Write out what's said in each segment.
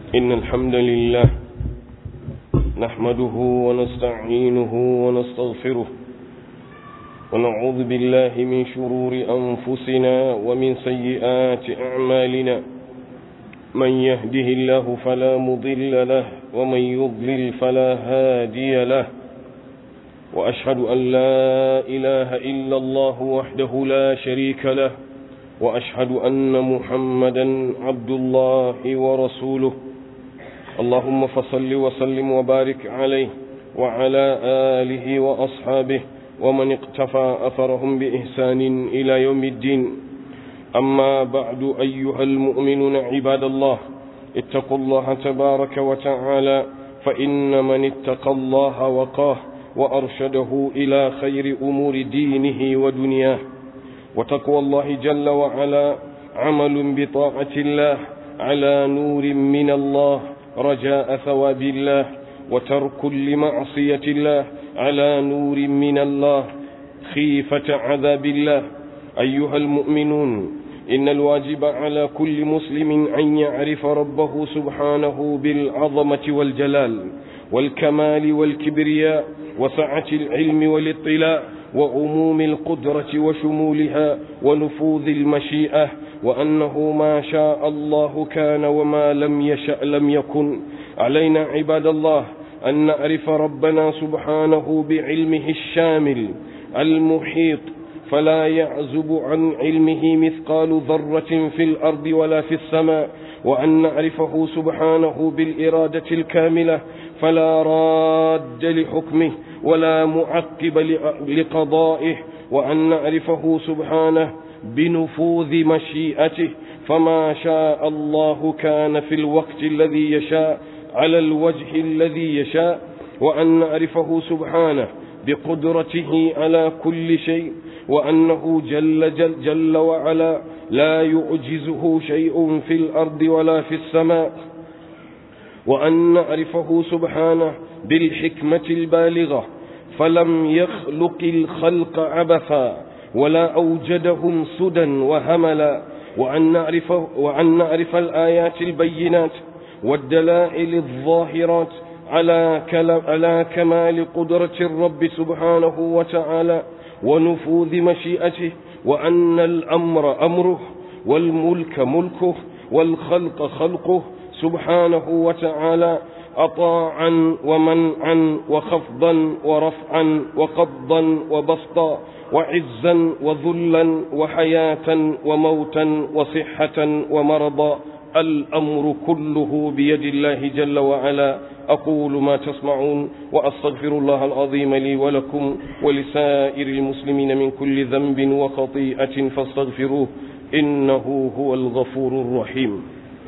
إن الحمد لله نحمده ونستعينه ونستغفره ونعوذ بالله من شرور أنفسنا ومن سيئات أعمالنا من يهده الله فلا مضل له ومن يضلل فلا هادي له وأشهد أن لا إله إلا الله وحده لا شريك له وأشهد أن محمدا عبد الله ورسوله اللهم فصل وسلم وبارك عليه وعلى آله وأصحابه ومن اقتفى أثرهم بإحسان إلى يوم الدين أما بعد أيها المؤمنون عباد الله اتقوا الله تبارك وتعالى فإن من اتقى الله وقاه وأرشده إلى خير أمور دينه ودنياه وتقوى الله جل وعلا عمل بطاعة الله على نور من الله رجاء ثواب الله وترك لمعصية الله على نور من الله خيفة عذاب الله أيها المؤمنون إن الواجب على كل مسلم أن يعرف ربه سبحانه بالعظمة والجلال والكمال والكبرياء وسعة العلم والاطلاع وعموم القدرة وشمولها ونفوذ المشيئة وأنه ما شاء الله كان وما لم يشأ لم يكن علينا عباد الله أن نعرف ربنا سبحانه بعلمه الشامل المحيط فلا يعزب عن علمه مثقال ذرة في الأرض ولا في السماء وأن نعرفه سبحانه بالإرادة الكاملة فلا راد لحكمه ولا معقب لقضائه وأن نعرفه سبحانه بنفوذ مشيئته فما شاء الله كان في الوقت الذي يشاء على الوجه الذي يشاء وأن نعرفه سبحانه بقدرته على كل شيء وأنه جل, جل, جل وعلا لا يعجزه شيء في الأرض ولا في السماء وأن نعرفه سبحانه بالحكمة البالغة فلم يخلق الخلق عبثا ولا أوجدهم سدى وهملا وأن نعرف, وأن نعرف الآيات البينات والدلائل الظاهرات على, على كمال قدرة الرب سبحانه وتعالى ونفوذ مشيئته وأن الأمر أمره والملك ملكه والخلق خلقه سبحانه وتعالى أطاعا ومنعا وخفضا ورفعا وقبضا وبسطا وعزا وذلا وحياة وموتا وصحة ومرضا الأمر كله بيد الله جل وعلا أقول ما تسمعون وأستغفر الله العظيم لي ولكم ولسائر المسلمين من كل ذنب وخطيئة فاستغفروه إنه هو الغفور الرحيم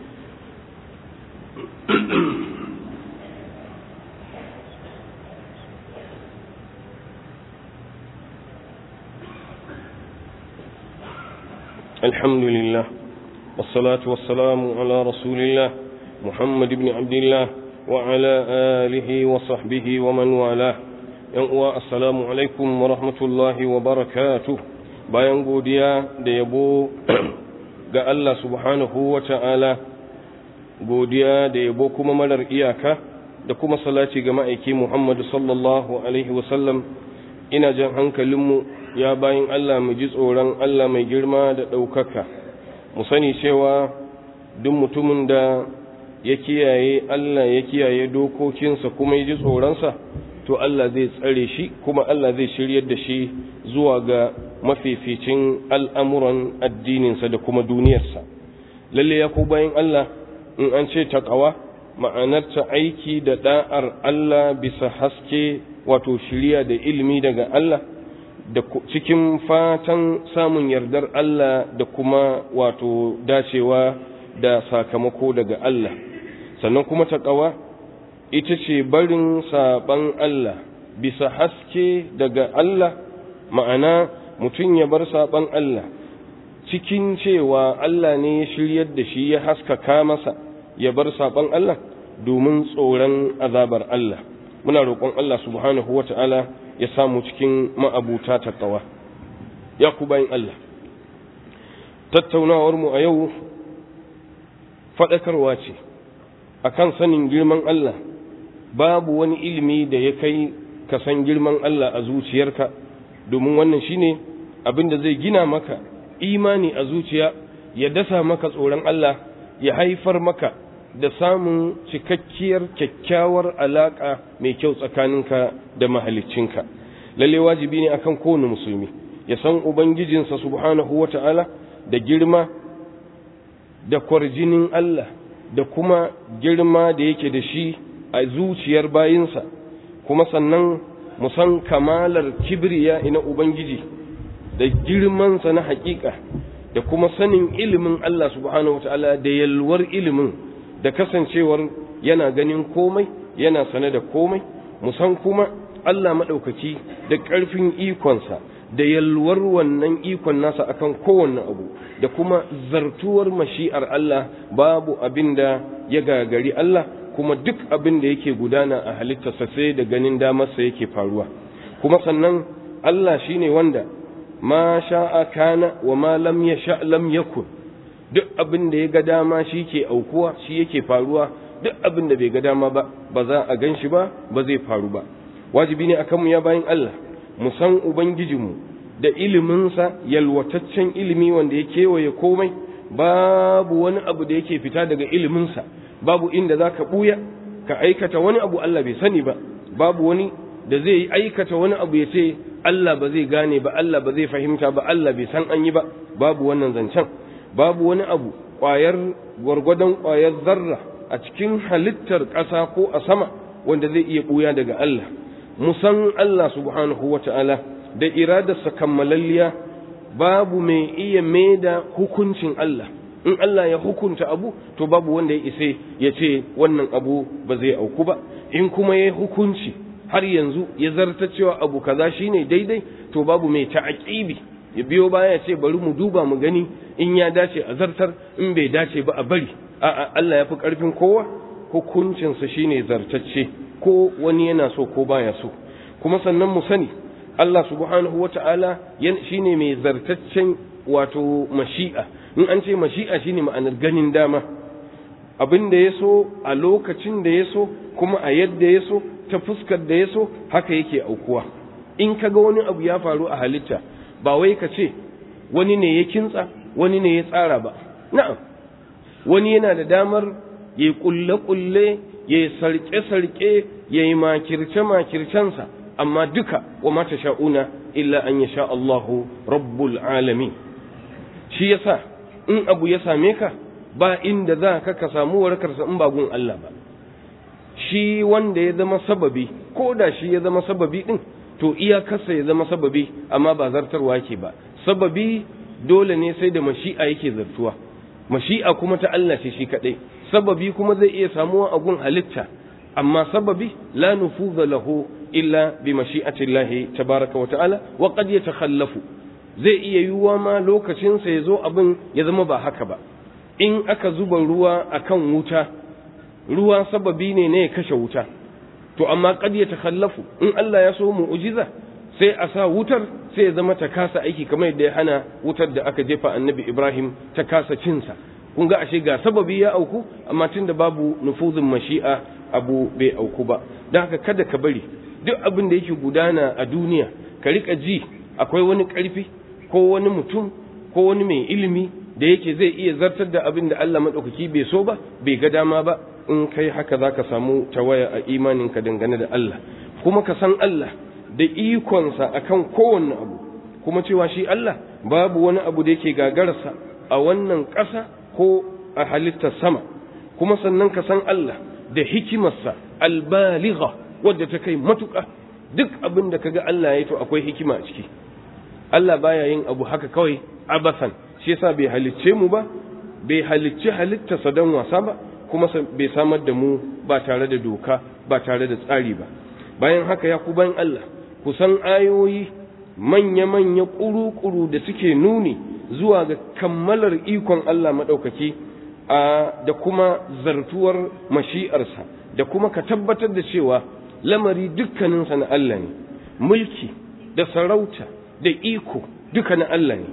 الحمد لله والصلاة والسلام على رسول الله محمد بن عبد الله وعلى آله وصحبه ومن والاه uwa assalamu alaikum wa rahmatullahi wa barakatuh bayan godiya da yabo ga Allah subhanahu wa ta'ala godiya da yabo kuma marar iyaka da kuma salati ga ma'aiki Muhammadu sallallahu alaihi wasallam ina jan hankalinmu ya bayan Allah mu ji tsoron Allah mai girma da ɗaukaka mu sani cewa duk mutumin da ya kiyaye Allah ya kiyaye dokokinsa kuma ya ji tsoronsa to Allah zai tsare shi kuma Allah zai shiryar da shi zuwa ga mafificin al'amuran addininsa da kuma duniyarsa lalle ya ku bayan Allah in an ce taƙawa ma'anarta aiki da ɗa'ar Allah bisa haske wato shirya da ilimi daga Allah da cikin fatan samun yardar Allah da kuma wato dacewa da sakamako daga Allah sannan kuma taƙawa ita ce barin saɓan Allah bisa haske daga Allah ma'ana mutum ya bar saɓan Allah cikin cewa Allah ne ya shiryar da shi ya haskaka masa ya bar saɓan Allah domin tsoron azabar Allah muna roƙon Allah subhanahu wa ta'ala ya samu cikin ma'abuta taƙawa ya ku bayan Allah tattaunawarmu a yau faɗakarwa ce akan sanin girman Allah babu wani ilimi da ya kai ka san girman Allah a zuciyarka domin wannan shine abin da zai gina maka imani a zuciya ya dasa maka tsoron Allah ya haifar maka da samun cikakkiyar kyakkyawar alaka mai kyau tsakaninka da mahaliccinka lalle wajibi ne akan kowane musulmi ya san ubangijinsa subhanahu wata'ala da girma da kwarjinin Allah da kuma girma da yake da shi a zuciyar bayinsa kuma sannan mu san kamalar kibriya ina ubangiji da girmansa na hakika da kuma sanin ilimin Allah subhanahu wataala da yalwar ilimin da kasancewar yana ganin komai yana sane da komai mu san kuma Allah maɗaukaki da ƙarfin ikonsa da yalwar wannan ikon nasa akan kowanne abu da kuma zartuwar mashi'ar Allah babu abin da ya gagari Allah kuma duk abin da yake gudana a halittarsa sai da ganin damarsa yake faruwa kuma sannan Allah shine wanda ma sha'a kana wa ma lam yasha lam yakun duk abin da ya ga dama shi ke aukuwa shi yake faruwa duk abin da bai ga dama ba ba za a gan shi ba ba zai faru ba wajibi ne akan mu ya bayin Allah mu san ubangijinmu da iliminsa yalwataccen ilimi wanda ya kewaye komai babu wani abu da yake fita daga iliminsa babu inda za ka ɓuya ka aikata wani abu Allah bai sani ba babu wani da zai yi aikata wani abu ya ce Allah ba zai gane ba Allah ba zai fahimta ba Allah bai san an yi ba babu wannan zancen babu wani abu ƙwayar gwargwadon ƙwayar zarra a cikin halittar ƙasa ko a sama wanda zai iya ɓuya daga Allah musan Allah subhanahu wa ta'ala da iradarsa kammalalliya babu mai iya maida hukuncin Allah in Allah ya hukunta abu to babu wanda ya ise ya ce wannan abu ba zai auku ba in kuma ya hukunci har yanzu ya zarta cewa abu kaza shine daidai to babu mai ta'aqibi ya biyo baya ce bari mu duba mu gani in ya dace a zartar in bai dace ba a bari a'a Allah ya fi karfin kowa hukuncinsa shine zartacce ko wani yana so ko baya so kuma sannan mu sani Allah subhanahu wata'ala shine mai zartaccen wato mashi'a in an ce mashi'a shine ma'anar ganin dama abin da ya so a lokacin da ya so kuma a yadda ya so ta fuskar da ya so haka yake aukuwa in ka ga wani abu ya faru a halitta ba wai ka ce wani ne ya kintsa wani ne ya tsara ba na'am wani yana da damar ya yi kulle-kulle ya yi sarƙe-sarƙe ya yi makirce-makircensa amma duka wa mata sha'una illa an ya sha Allahu rabbul alamin shi yasa in abu ya same ka ba inda za ka ka samu warkarsa in ba gun Allah ba shi wanda ya zama sababi ko da shi ya zama sababi din to iyakarsa ya zama sababi amma ba zartarwa yake ba sababi dole ne sai da mashi'a yake zartuwa mashi'a kuma ta Allah ce shi kadai sababi kuma zai iya samuwa a gun halitta amma sababi la nufuza lahu illa bi mashi'ati Allah tabaraka wa ta'ala wa qad yatakhallafu zai iya yiwuwa ma lokacin sa yazo abin ya zama ba haka ba in aka zuba ruwa akan wuta ruwa sababi ne ne ya kashe wuta to amma qad yatakhallafu in Allah ya so mu'jiza sai a sa wutar sai ya zama ta kasa aiki kamar yadda ya hana wutar da aka jefa annabi Ibrahim ta kasa cinsa kun ga ashe ga sababi ya auku amma tunda babu nufuzin mashi'a abu bai auku ba don haka kada ka bari duk abin da yake gudana a duniya ka rika ji akwai wani karfi ko wani mutum ko wani mai ilimi da yake zai iya zartar da abin da Allah maɗaukaki bai so ba bai ga dama ba in kai haka za ka samu tawaya a imaninka dangane da Allah kuma ka san Allah da ikonsa akan kowanne abu kuma cewa shi Allah babu wani abu da yake gagararsa a wannan ƙasa ko a halittar sama kuma sannan ka san Allah da hikimarsa albaligha wadda ta kai matuƙa duk abin da kaga Allah ya to akwai hikima a ciki Allah baya yin abu haka kawai abasan shi yasa bai halicce mu ba bai halicci halittarsa don wasa ba kuma bai samar da mu ba tare da doka ba tare da tsari ba bayan haka ya ku bayan Allah ku san ayoyi manya-manya ƙuru-ƙuru da suke nuni zuwa ga kammalar ikon Allah maɗaukaki da kuma zartuwar mashi'arsa da kuma ka tabbatar da cewa lamari dukkaninsa na Allah ne mulki da sarauta da iko duka na Allah ne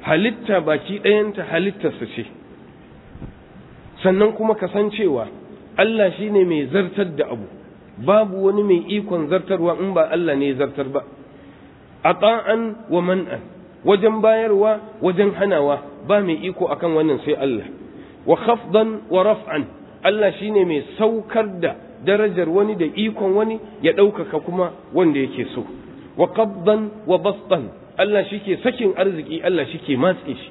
halitta baki ɗayanta halittarsa ce sannan kuma ka san cewa Allah shine mai zartar da abu babu wani mai ikon zartarwa in ba Allah ne zartar ba ata'an wa man'an wajen bayarwa wajen hanawa ba mai iko akan wannan sai Allah wa khafdan wa raf'an Allah shine mai saukar da darajar wani da ikon wani ya ɗaukaka kuma wanda yake so wa qabdan wa bastan Allah shike sakin arziki Allah shike matse shi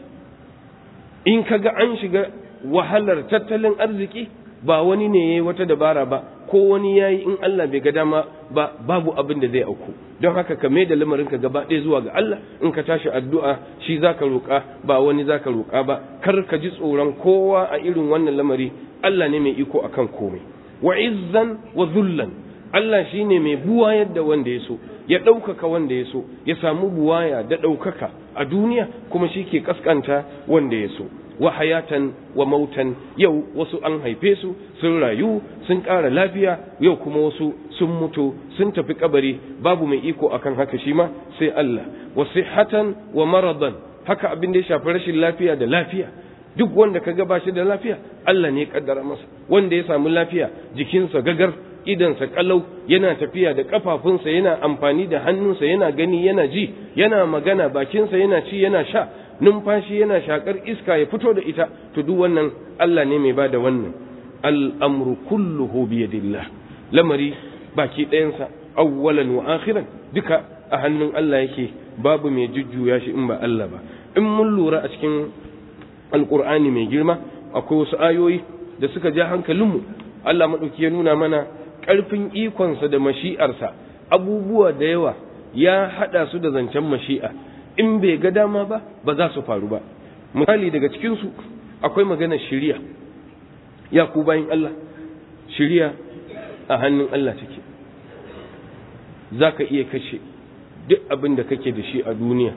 in kaga an shiga wahalar tattalin arziki ba wani ne yayi wata dabara ba ko wani yayi in Allah bai ga dama ba babu abin da zai auku don haka ka mai da lamarin ka gaba ɗaya zuwa ga Allah in ka tashi addu'a shi zaka roƙa ba wani zaka roƙa ba kar ka ji tsoron kowa a irin wannan lamari Allah ne mai iko akan komai wa izzan wa zullan Allah shine mai buwayar da wanda ya so ya ɗaukaka wanda ya so ya samu buwaya da ɗaukaka a duniya kuma shi ke kaskanta wanda ya so wa hayatan wa mautan yau wasu an haife su sun rayu sun ƙara lafiya yau kuma wasu sun mutu sun tafi kabari babu mai iko akan haka shi ma sai Allah wa sihhatan wa maradan haka abin da ya shafi rashin lafiya da lafiya duk wanda ka ga bashi da lafiya Allah ne ya kaddara masa wanda ya samu lafiya jikinsa gagar idansa kalau yana tafiya da kafafunsa yana amfani da hannunsa yana gani yana ji yana magana bakinsa yana ci yana sha numfashi yana shakar iska ya fito da ita to duk wannan Allah ne mai bada wannan al'amru kulluhu biyadillah lamari baki ɗayansa awwalan wa akhiran duka a hannun Allah yake babu mai jujjuya shi in ba Allah ba in mun lura a cikin alkur'ani mai girma akwai wasu ayoyi da suka ja hankalinmu Allah maɗauki ya nuna mana ƙarfin ikonsa da mashi'arsa abubuwa da yawa ya haɗa su da zancen mashi'a in bai ga dama ba ba za su faru ba misali daga cikinsu akwai maganar shiriya ya ku bayan Allah shiriya a hannun Allah take za ka iya kashe duk abin da kake da shi a duniya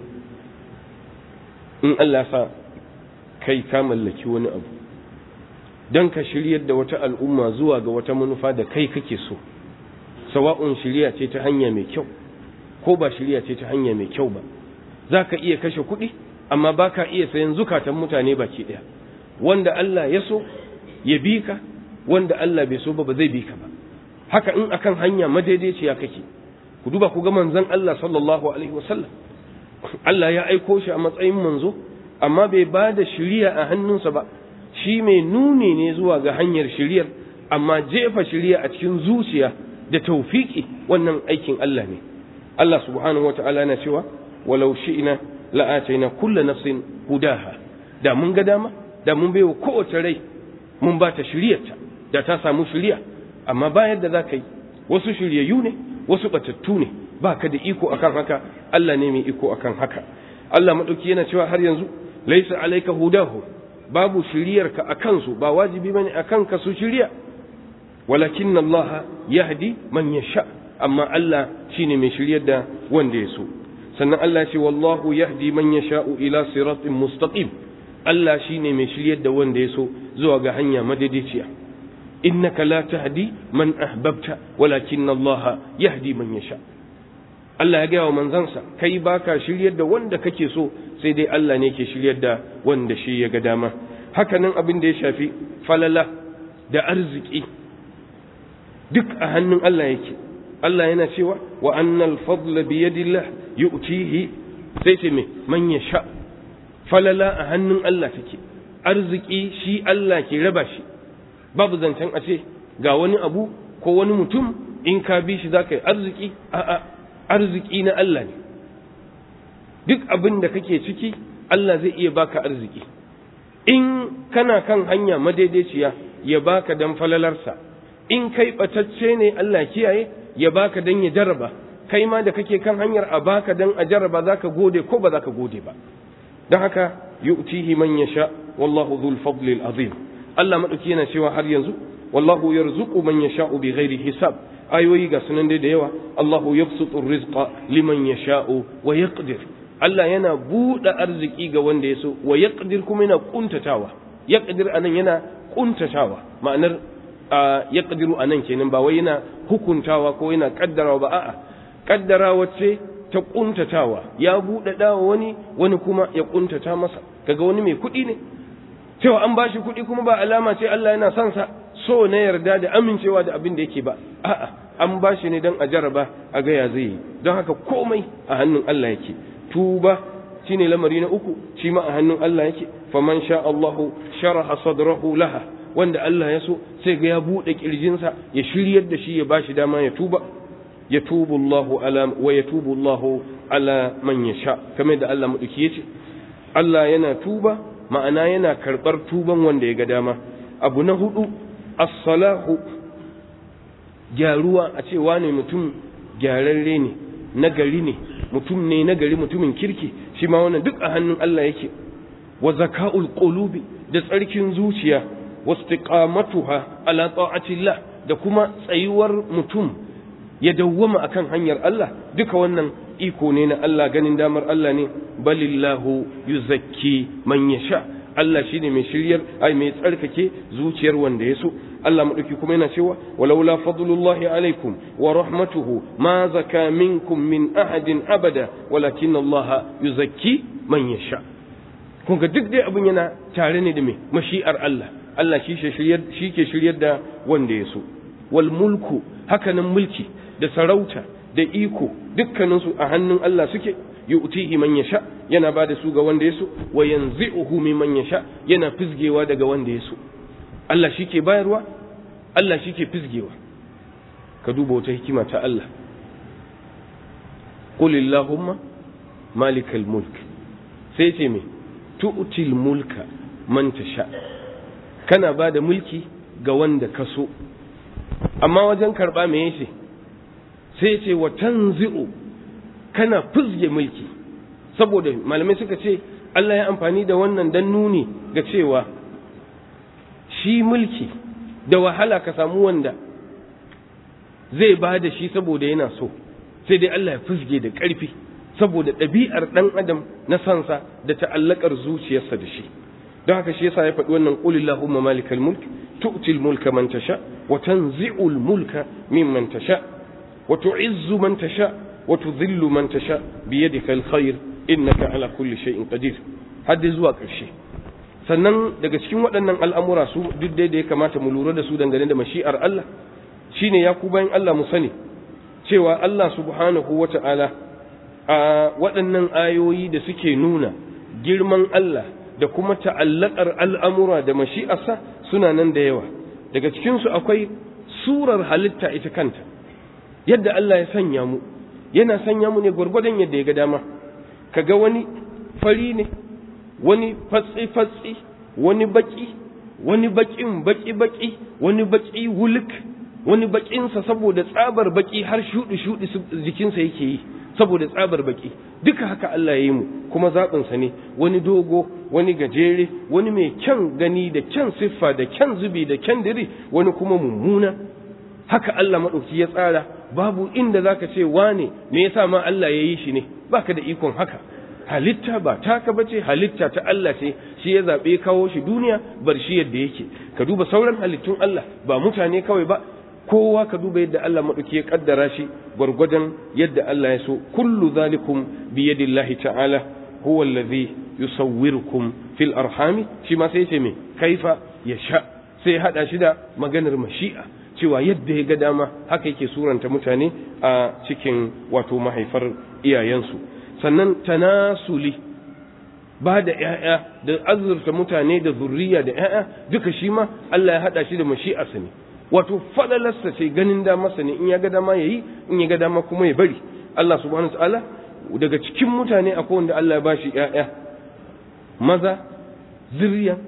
in Allah sa kai ka mallaki wani abu don ka shiryar da wata al'umma zuwa ga wata manufa da kai kake so sawa'un shirya ce ta hanya mai kyau ko ba shirya ce ta hanya mai kyau ba za ka iya kashe kuɗi amma ba ka iya sayan zukatan mutane baki ɗaya wanda Allah ya so ya bi ka wanda Allah bai so ba ba zai bi ka ba haka in akan hanya madaidaiciya kake ku duba ku ga manzon Allah sallallahu alaihi wasallam Allah ya aiko shi a matsayin manzo amma bai ba da shiriya a hannunsa ba shi mai nuni ne zuwa ga hanyar shiriyar amma jefa shiriya a cikin zuciya da taufiki wannan aikin Allah ne Allah subhanahu wata'ala na cewa walau shi'na la'ataina kulla nafsin hudaha da mun ga dama da mun baiwa kowace rai mun ba ta shiriyarta da ta samu shiriya amma bayan da za ka yi wasu shiryayyu ne wasu batattu ne ba ka da iko akan haka Allah ne mai iko akan haka Allah maɗauki yana cewa har yanzu laisa alaika hudahu babu shiryarka a kansu ba wajibi bane a kanka su shirya walakin Allah yahdi man yasha amma Allah shine mai shiryar da wanda ya so sannan Allah ya ce wallahu yahdi man yasha'u ila siratin mustaqim Allah shine mai shiryar da wanda ya so zuwa ga hanya madaidaiciya innaka la tahdi man ahbabta walakin Allah yahdi man yasha Allah ya gaya wa manzansa kai baka shiryar da wanda kake so sai dai Allah ne ke shiryar da wanda shi ya ga dama hakanan abin da ya shafi falala da arziki duk a hannun Allah yake Allah yana cewa wa annal fadla bi yadillah yu'tihi sai ce me man yasha falala a hannun Allah take arziki shi Allah ke raba shi babu zancen a ce ga wani abu ko wani mutum in ka bi shi zaka yi arziki a'a arziki na Allah ne duk abin da kake ciki Allah zai iya baka arziki in kana kan hanya madaidaiciya ya baka dan falalarsa in kai batacce ne Allah kiyaye ya baka dan ya jarraba kai ma da kake kan hanyar a baka dan a jarraba zaka gode ko ba zaka gode ba don haka yu'tihi man yasha wallahu dhul fadli azim Allah madauki yana cewa har yanzu wallahu yarzuqu man yasha'u bighairi hisab ayoyi ga sunan dai da yawa Allahu yabsutu rizqa liman yasha'u wa yaqdir Allah yana buɗe arziki ga wanda ya so wa yaqdir kuma yana kuntatawa yaqdir anan yana kuntatawa ma'anar yaqdiru anan kenan ba wai yana hukuntawa ko yana kaddarawa ba a'a kaddarawa ce ta kuntatawa ya buɗe dawa wani wani kuma ya kuntata masa kaga wani mai kuɗi ne cewa an bashi kuɗi kuma ba alama ce Allah yana son sa so na yarda da amincewa da abin da yake ba a'a an ba shi ne don a jaraba a gaya zai yi don haka komai a hannun Allah yake tuba shine lamari na uku shi ma a hannun Allah yake faman sha Allahu sharaha sadrahu laha wanda Allah ya so sai ga ya bude kirjinsa ya shiryar da shi ya bashi dama ya tuba ya tubu Allahu ala wa yatubu Allahu ala man yasha kamar da Allah madauki yace Allah yana tuba ma'ana yana karbar tuban wanda ya ga dama abu na hudu as-salahu gyaruwa a ce wane mutum gyararre ne nagari ne mutum ne nagari mutumin kirki shi ma wannan duk a hannun Allah yake wa zaka'ul qulubi da tsarkin zuciya wastiqamatuha ala ta'atillah da kuma tsayuwar mutum ya dawwama akan hanyar Allah duka wannan iko ne na Allah ganin damar Allah ne balillahu yuzakki man yasha Allah shine mai shiryar ai mai tsarkake zuciyar wanda ya so Allah madauki kuma yana cewa walaula fadlullahi alaikum wa rahmatuhu ma zaka minkum min ahadin abada walakin Allah yuzakki man yasha kun ga duk dai abin yana tare ne da me mashi'ar Allah Allah shi shiryar shi ke shiryar da wanda ya so wal mulku hakanan mulki da sarauta da iko dukkaninsu a hannun Allah suke yu'tihi man yasha yana bada su ga wanda yaso wa yanzi'uhu mimman yasha yana fizgewa daga wanda yaso Allah shike bayarwa Allah shike fizgewa ka duba wata hikima ta Allah qul illahumma malikal mulk sai ce me tu'til mulka man tasha kana bada mulki ga wanda ka so amma wajen karba me yace sai ce wa tanzi'u kana fizge mulki saboda malamai suka ce Allah ya amfani da wannan dan nuni ga cewa shi mulki da wahala ka samu wanda zai ba da shi saboda yana so sai dai Allah ya fizge da ƙarfi saboda ɗabi'ar ɗan adam na sansa da ta'allakar zuciyarsa da shi don haka shi yasa ya faɗi wannan qul illahumma malikal mulk tu'til mulka man tasha wa tanzi'ul mulka mimman tasha wa tu'izzu man tasha wa tudhillu man tasha bi yadika alkhair innaka ala kulli shay'in qadir hadda zuwa ƙarshe sannan daga cikin waɗannan al'amura su duk dai da ya kamata mu lura da su dangane da mashi'ar Allah shine ya ku bayan Allah mu sani cewa Allah subhanahu wata'ala a waɗannan ayoyi da suke nuna girman Allah da kuma ta'allakar al'amura da mashi'arsa suna nan da yawa daga cikinsu akwai surar halitta ita kanta yadda Allah ya sanya mu yana sanya mu ne gwargwadon yadda ya ga dama kaga wani fari ne wani fatsi-fatsi wani baki wani bakin baki-baki wani baki wuluk wani bakinsa saboda tsabar baki har shuɗi-shuɗi jikinsa yake yi saboda tsabar baki duka haka Allah ya yi mu kuma zaɓinsa ne wani dogo wani gajere wani mai kyan gani da kyan siffa da kyan zubi da kyan diri wani kuma mummuna haka Allah maɗauki ya tsara babu inda zaka ce wane me yasa ma Allah ya yi shi ne baka da ikon haka halitta ba taka bace halitta ta Allah ce shi ya zaɓe kawo shi duniya bar shi yadda yake ka duba sauran halittun Allah ba mutane kawai ba kowa ka duba yadda Allah maɗauki ya kaddara shi gwargwadon yadda Allah ya so kullu zalikum bi yadillahi ta'ala huwa allazi yusawwirukum fil arhami shi ma sai ce me kaifa yasha sai hada shi da maganar mashi'a cewa yadda ya ga dama haka yake suranta mutane a cikin wato mahaifar iyayensu sannan tanasuli ba da ‘ya'ya da azurta mutane da zurriya da ‘ya'ya duka shi ma Allah ya haɗa shi da mashi'arsa ne wato falalarsa ce ganin damarsa ne in ya ga dama ya yi in ya ga dama kuma ya bari Allah subhanahu ta'ala daga cikin mutane akwai wanda Allah ya ba shi ‘ya'ya maza zuriyan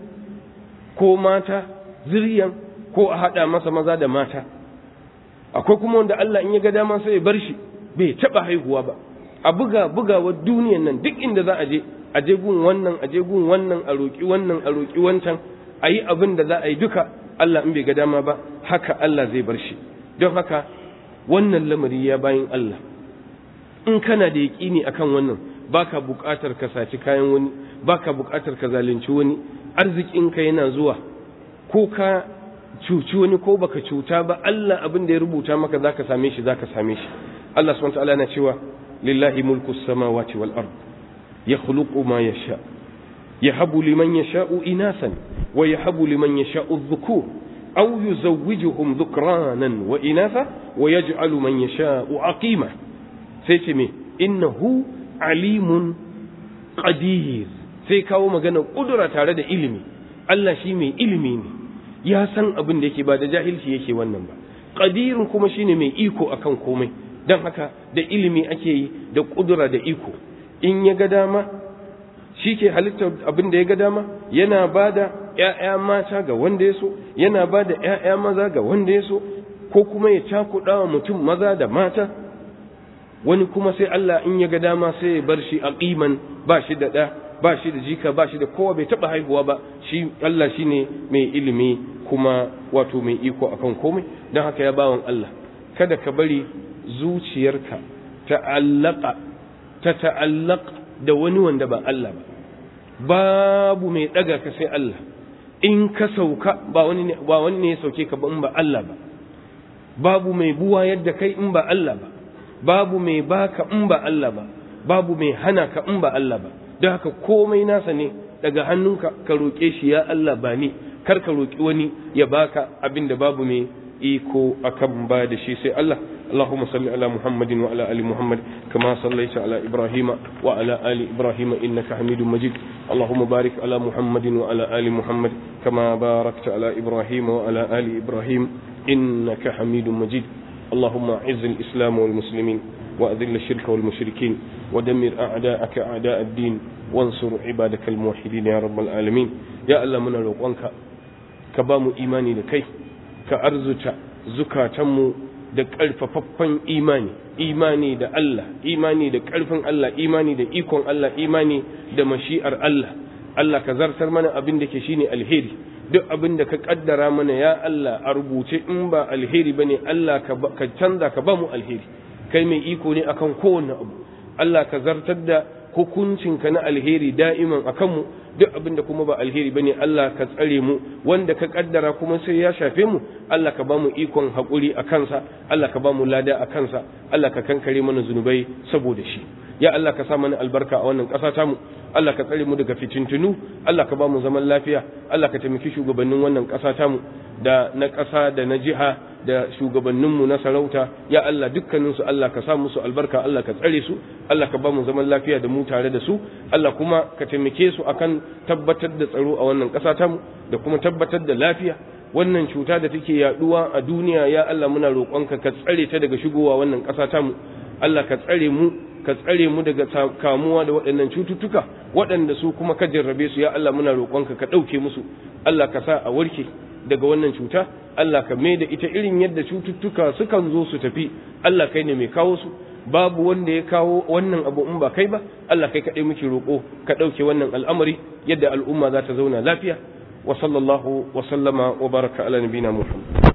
ko mata zuriyan ko a haɗa masa maza da mata akwai kuma wanda Allah in ya ga dama sai ya bar shi bai taɓa haihuwa ba a buga bugawa duniyan nan duk inda za a je a je gun wannan a je gun wannan a roƙi wannan a roƙi wancan a yi abin da za a yi duka Allah in bai ga dama ba haka Allah zai bar shi don haka wannan lamari ya bayin Allah in kana da yaƙini akan wannan baka buƙatar ka saci kayan wani baka buƙatar ka zalunci wani arzikinka yana zuwa ko ka cuci wani ko baka cuta ba Allah abin da ya rubuta maka zaka same shi zaka same shi Allah subhanahu wa ta'ala yana cewa lillahi mulku samawati wal ard yakhluqu ma yasha yahabu liman yasha'u inasan wa yahabu liman yasha'u adh-dhukur aw yuzawwijuhum dhukranan wa inatha wa yaj'alu man yasha'u aqima sai ce me innahu alimun qadir sai kawo magana kudura tare da ilimi Allah shi mai ilimi ne ya san abin da yake ba da jahilci yake wannan ba qadirun kuma shine mai iko akan komai dan haka da ilimi ake yi da kudura da iko in ya ga dama shi ke halittar abin da ya ga dama yana ba da ‘ya'ya mata ga wanda ya so yana ba da ‘ya'ya maza ga wanda ya so ko kuma ya cakuɗa wa mutum maza da mata wani kuma sai Allah in ya ga dama sai ya bar shi a ƙiman ba shi da ɗa ba shi da jika ba shi da kowa bai taɓa haihuwa ba shi Allah shi ne mai ilimi kuma wato mai iko akan komai don haka ya bawan Allah kada ka bari zuciyarka ta'allaka ta ta'allaka da wani wanda ba Allah ba babu mai ɗaga ka sai Allah in ka sauka ba wani ne ba wani ne ya sauke ka ba in ba Allah ba babu mai buwa yadda kai in ba Allah ba babu mai baka in ba Allah ba babu mai hana ka in ba Allah ba don haka komai nasa ne daga hannunka ka roƙe shi ya Allah ba ni kar ka roƙi wani ya baka abin da babu mai iko akan ba da shi sai Allah اللهم صل على محمد وعلى ال محمد كما صليت على ابراهيم وعلى ال ابراهيم انك حميد مجيد اللهم بارك على محمد وعلى ال محمد كما باركت على ابراهيم وعلى ال ابراهيم انك حميد مجيد اللهم اعز الاسلام والمسلمين واذل الشرك والمشركين ودمر اعداءك اعداء الدين وانصر عبادك الموحدين يا رب العالمين يا الله من روقنك كبام ايماني لكي كارزت زكاتمو da ƙarfafaffen imani imani da Allah imani da ƙarfin Allah imani da ikon Allah imani da mashi'ar Allah Allah ka zartar mana abin da ke shine alheri duk abin da ka kaddara mana ya Allah a rubuce in ba alheri bane Allah ka canza ka ba mu alheri kai mai iko ne akan kowanne abu Allah ka zartar da hukuncinka na alheri da'iman akan mu duk abin da kuma ba alheri bane Allah ka tsare mu wanda ka kaddara kuma sai ya shafe mu Allah ka bamu ikon hakuri a kansa Allah ka bamu lada a kansa Allah ka kankare mana zunubai saboda shi ya Allah ka sa mana albarka a wannan ƙasa tamu Allah ka tsare mu daga fitintunu Allah ka bamu zaman lafiya Allah ka taimaki shugabannin wannan ƙasa tamu da na ƙasa da na jiha da shugabanninmu na sarauta ya Allah dukkaninsu Allah ka sa musu albarka Allah ka tsare su Allah ka ba mu zaman lafiya da mu tare da su Allah kuma ka taimake su akan tabbatar da tsaro a wannan ƙasa tamu da kuma tabbatar da lafiya wannan cuta da take yaduwa a duniya ya Allah muna roƙonka ka tsare ta daga shigowa wannan ƙasa tamu Allah ka tsare mu ka tsare mu daga kamuwa da waɗannan cututtuka waɗanda su kuma ka jarrabe su ya Allah muna roƙonka ka ɗauke musu Allah ka sa a warke daga wannan cuta Allah ka mai da ita irin yadda cututtuka sukan zo su tafi Allah kai ne mai kawo su babu wanda ya kawo wannan abu in ba kai ba Allah kai kaɗai muke roƙo ka ɗauke wannan al'amari yadda al'umma za ta zauna lafiya wa sallallahu wa sallama wa baraka ala nabina Muhammad